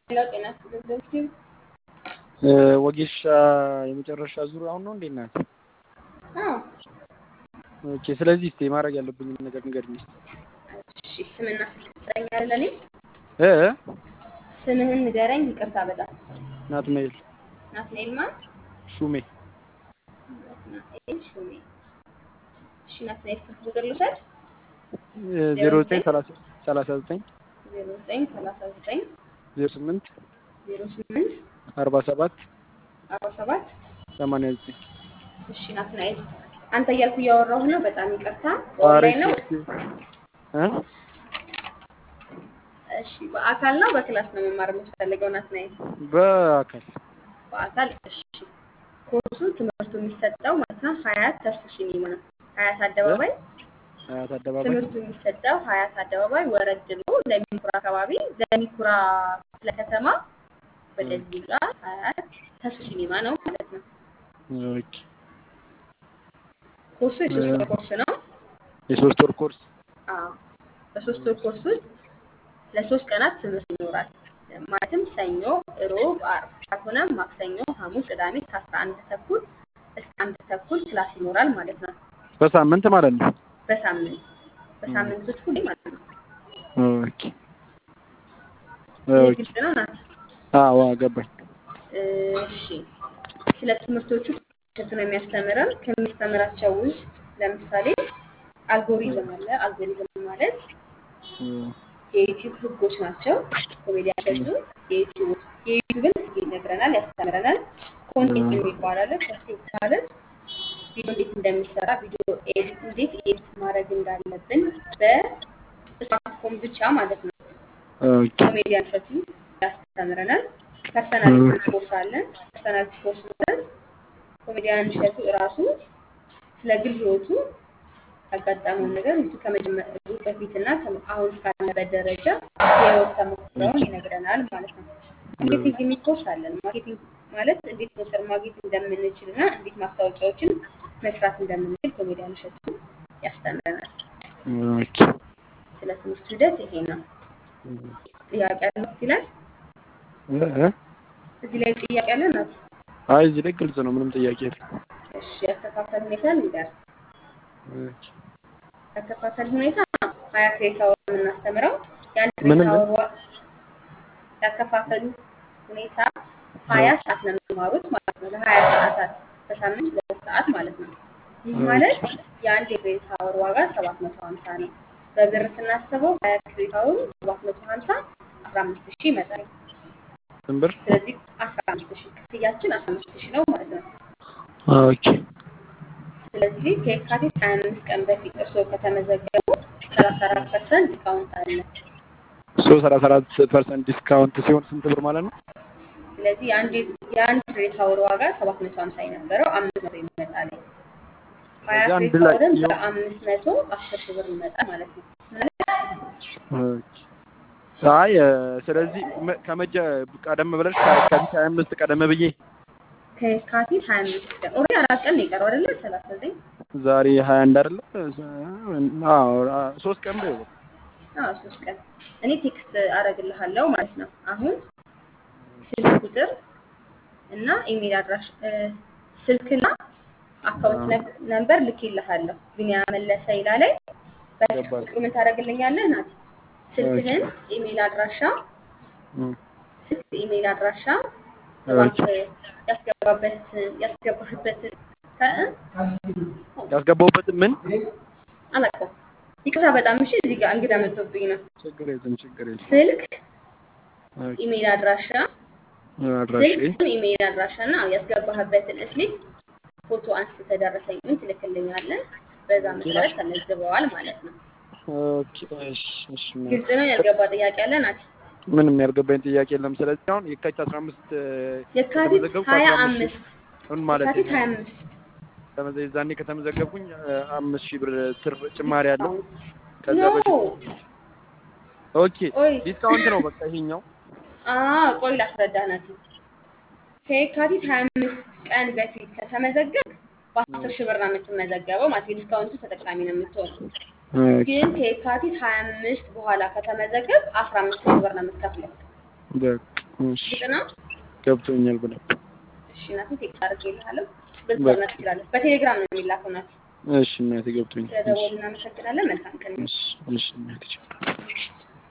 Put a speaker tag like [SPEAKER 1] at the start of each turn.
[SPEAKER 1] ሌላው ጤና ስትል
[SPEAKER 2] ወጌሻ የመጨረሻ ዙር አሁን ነው እንዴ እናት?
[SPEAKER 1] አዎ
[SPEAKER 2] ኦኬ። ስለዚህ እስቲ ማድረግ ያለብኝን ነገር ንገሪኝ እስቲ።
[SPEAKER 1] እሺ ስምና ስልክ ትሰጠኛለህ ለኔ?
[SPEAKER 2] እ
[SPEAKER 1] ስምህን ንገረኝ። ይቅርታ በጣም
[SPEAKER 2] ናትናኤል
[SPEAKER 1] ናትናኤል ማን?
[SPEAKER 2] ሹሜ
[SPEAKER 1] ናትናኤል ሹሜ። እሺ ናትናኤል ስልክ ቁጥር ልውሰድ።
[SPEAKER 2] ዜሮ ዘጠኝ ሰላሳ ሰላሳ ዘጠኝ
[SPEAKER 1] ዜሮ ዘጠኝ ሰላሳ ዘጠኝ
[SPEAKER 2] ዜሮ ስምንት
[SPEAKER 1] ዜሮ ስምንት
[SPEAKER 2] አርባ ሰባት
[SPEAKER 1] አርባ ሰባት
[SPEAKER 2] ሰማንያ ዘጠኝ
[SPEAKER 1] እሺ ናትናኤል አንተ እያልኩ እያወራሁ ነው። በጣም ይቅርታ። በኦንላይን ነው?
[SPEAKER 2] እ
[SPEAKER 1] እሺ በአካል ነው በክላስ ነው መማር የምትፈልገው ናትናኤል?
[SPEAKER 2] በአካል
[SPEAKER 1] በአካል እሺ። ኮርሱ ትምህርቱ የሚሰጠው ማለት ነው ሀያት ተስፉ ሲኒማ ነው። ሀያት አደባባይ
[SPEAKER 2] አያት አደባባይ
[SPEAKER 1] ትምህርቱ የሚሰጠው ሀያት አደባባይ ወረድ ብሎ ለሚኩራ አካባቢ ለሚኩራ ክፍለ ከተማ ወደዚህ ጋር ሀያት ተስፉ ሲኒማ ነው ማለት ነው።
[SPEAKER 2] ኦኬ።
[SPEAKER 1] ኮርሱ የሶስት ወር ኮርስ ነው።
[SPEAKER 2] የሶስት ወር ኮርስ
[SPEAKER 1] አዎ በሶስት ወር ኮርስ ውስጥ ለሶስት ቀናት ትምህርት ይኖራል። ማለትም ሰኞ፣ ሮብ፣ አርብ ካልሆነም ማክሰኞ፣ ሐሙስ፣ ቅዳሜ ከአስራ አንድ ተኩል እስከ አንድ ተኩል ክላስ ይኖራል ማለት ነው።
[SPEAKER 2] በሳምንት ማለት ነው።
[SPEAKER 1] በሳምንት በሳምንት ውስጥ ሁሌ ማለት ነው።
[SPEAKER 2] ኦኬ
[SPEAKER 1] ይህ
[SPEAKER 2] ኦኬ።
[SPEAKER 1] ግልጽ ነው ናት?
[SPEAKER 2] አዎ ገባኝ።
[SPEAKER 1] እሺ ስለ ትምህርቶቹ እሸቱ ነው የሚያስተምረን። ከሚያስተምራቸው ውስጥ ለምሳሌ አልጎሪዝም አለ። አልጎሪዝም ማለት የዩቲዩብ ህጎች ናቸው። ኮሜዲያን እሸቱ የዩቲዩብ የዩቲዩብን ህግ ይነግረናል፣ ያስተምረናል። ኮንቴንት የሚባል አለ። ኮንቴንት ማለት ቪዲዮ እንዴት እንደሚሰራ ቪዲዮ ኤዲት እንዴት ኤዲት ማድረግ እንዳለብን በስማርትፎን ብቻ ማለት ነው።
[SPEAKER 2] ኦኬ
[SPEAKER 1] ኮሜዲያን እሸቱ ያስተምረናል። ፐርሰናሊቲ ኮርስ አለን። ፐርሰናሊቲ ኮርስ ማለት ኮሜዲያን እሸቱ እራሱ ስለ ግል ህይወቱ ያጋጠመውን ነገር እሱ ከመጀመሩ በፊትና አሁን እስካለበት ደረጃ የህይወት ተሞክሮውን ይነግረናል ማለት ነው። ማርኬቲንግ የሚል ኮርስ አለን። ማርኬቲንግ ማለት እንዴት ሞተር ማግኘት እንደምንችል እና እንዴት ማስታወቂያዎችን መስራት እንደምንችል ኮሜዲያን እሸቱ ያስተምረናል።
[SPEAKER 2] ኦኬ
[SPEAKER 1] ስለ ትምህርት ሂደት ይሄ ነው። ጥያቄ ያለው እዚህ ላይ
[SPEAKER 2] እ እ
[SPEAKER 1] እዚህ ላይ ጥያቄ ያለ ናት።
[SPEAKER 2] አይ እዚህ ላይ ግልጽ ነው። ምንም ጥያቄ የለም።
[SPEAKER 1] እሺ ያከፋፈል ሁኔታ ንገር።
[SPEAKER 2] ኦኬ
[SPEAKER 1] ያከፋፈል ሁኔታ ሀያ ክሬታ ወር የምናስተምረው የአንድ
[SPEAKER 2] ምንም
[SPEAKER 1] ክሬታ ወር ዋ- ያከፋፈሉ ሁኔታ ሀያ ሰዓት ነው የሚማሩት ማለት ነው። ለሀያ ሰዓታት በሳምንት ሁለት ሰዓት ማለት ነው። ይህ ማለት የአንድ የክሬታ ወር ዋጋ ሰባት መቶ ሀምሳ ነው። በብር ስናስበው ሀያ ክሬታ ወሩ ሰባት መቶ ሀምሳ አስራ አምስት ሺህ ይመጣል።
[SPEAKER 2] ስንት ብር?
[SPEAKER 1] ስለዚህ አስራ አምስት ሺህ ክፍያችን አስራ አምስት ሺህ ነው ማለት ነው።
[SPEAKER 2] ኦኬ
[SPEAKER 1] ስለዚህ ከየካቲት 25 ቀን በፊት እርስዎ ከተመዘገቡ 34 ፐርሰንት ዲስካውንት አለ።
[SPEAKER 2] ሶ ሰላሳ አራት ፐርሰንት ዲስካውንት ሲሆን ስንት ብር ማለት ነው?
[SPEAKER 1] ስለዚህ የአንድ የአንድ ክሬዲት አወር ዋጋ 750 የነበረው 500 ይመጣል። ሀያ
[SPEAKER 2] ስለዚህ አንድ
[SPEAKER 1] ክሬዲት
[SPEAKER 2] ላይ
[SPEAKER 1] አወርን
[SPEAKER 2] ሲሆን-
[SPEAKER 1] በ500 10 ሺህ ብር ይመጣል ማለት ነው።
[SPEAKER 2] ኦኬ። አይ እ፣ ስለዚህ መ- ከመጀ ቀደም ብለሽ ከየካቲት ሀያ አምስት ቀደም ብዬ
[SPEAKER 1] ከየካቲት 25 ቀን ኦልሬዲ አራት ቀን ነው የቀረው አይደለ? 39
[SPEAKER 2] ዛሬ ሀያ አንድ አይደለ? አዎ አ- ሶስት ቀን በይው።
[SPEAKER 1] አዎ ሶስት ቀን እኔ ቴክስት አደርግልሃለሁ ማለት ነው። አሁን ስልክ ቁጥር እና ኢሜል አድራሽ እ፣ ስልክና አካውንት ነብ- ነምበር ልኬልሃለሁ። ቢኒያም መለሰ ይላለኝ። በስልክ
[SPEAKER 2] ገባኝ።
[SPEAKER 1] ቁጥሩ ምን ታደርግልኛለህ ናት? ስልክህን፣ ኢሜል አድራሻ፣
[SPEAKER 2] እም፣
[SPEAKER 1] ስልክ ኢሜል አድራሻ፣
[SPEAKER 2] ኦኬ።
[SPEAKER 1] ባንክ ያስገባበት ያስገባህበትን ከ-
[SPEAKER 2] ያስገባሁበትን ምን
[SPEAKER 1] አላውቀውም። ይቅርታ በጣም እሺ። እዚህ ጋር እንግዳ መጥቶብኝ ነው።
[SPEAKER 2] ችግር የለም ችግር የለም።
[SPEAKER 1] ስልክ
[SPEAKER 2] ኦኬ።
[SPEAKER 1] ኢሜል አድራሻ
[SPEAKER 2] አድራሼ
[SPEAKER 1] ስልክ ኢሜይል አድራሻ እና ያስገባህበትን እስሊፕ ፎቶ አንስተህ ተደረሰኝን ትልክልኛለህ። በዛ መሰረት ተመዝግበዋል ማለት ነው።
[SPEAKER 2] ኦኬ። እሺ እሺ።
[SPEAKER 1] ግልጽ ነው። ያልገባ ጥያቄ አለ ናት?
[SPEAKER 2] ምንም ያልገባኝ ጥያቄ የለም። ስለዚህ አሁን የካቲት አስራ አምስት
[SPEAKER 1] የካቲት
[SPEAKER 2] ከተመዘገብኩ
[SPEAKER 1] ሀያ
[SPEAKER 2] 15
[SPEAKER 1] አምስት
[SPEAKER 2] ምን ማለት
[SPEAKER 1] የካቲት
[SPEAKER 2] ነው?
[SPEAKER 1] ሀያ አምስት
[SPEAKER 2] ተመዘ- ዛኔ ከተመዘገብኩኝ እ፣ አምስት ሺህ ብር ትር ጭማሪ አለው። ከዛ
[SPEAKER 1] ኖ
[SPEAKER 2] በፊት ኦኬ
[SPEAKER 1] ቆይ
[SPEAKER 2] ዲስካውንት ነው በቃ ይሄኛው።
[SPEAKER 1] አ ቆይ ላስረዳ ናት። ከየካቲት ሀያ አምስት ቀን በፊት ከተመዘገብ በአስር ሺህ ብር ነው የምትመዘገበው ማለት የዲስካውንቱ ተጠቃሚ ነው የምትሆነው።
[SPEAKER 2] ኦኬ።
[SPEAKER 1] ግን ከየካቲት ሀያ አምስት በኋላ ከተመዘገብ አስራ አምስት ሺህ ብር ነው የምትከፍለው።
[SPEAKER 2] በቃ እሺ
[SPEAKER 1] ግልጽ ነው።
[SPEAKER 2] ገብቶኛል በደንብ።
[SPEAKER 1] እሺ እናቴ ቴክስት አድርጌልሃለሁ። በዚህ ማግኘት ትችላለህ። በቴሌግራም ነው የሚላከው እናቴ።
[SPEAKER 2] እሺ እናቴ ገብቶኛል። እሺ
[SPEAKER 1] ስለደወሉ እናመሰግናለን። መልካም ቀን።
[SPEAKER 2] እሺ እሺ እናቴ ቻው።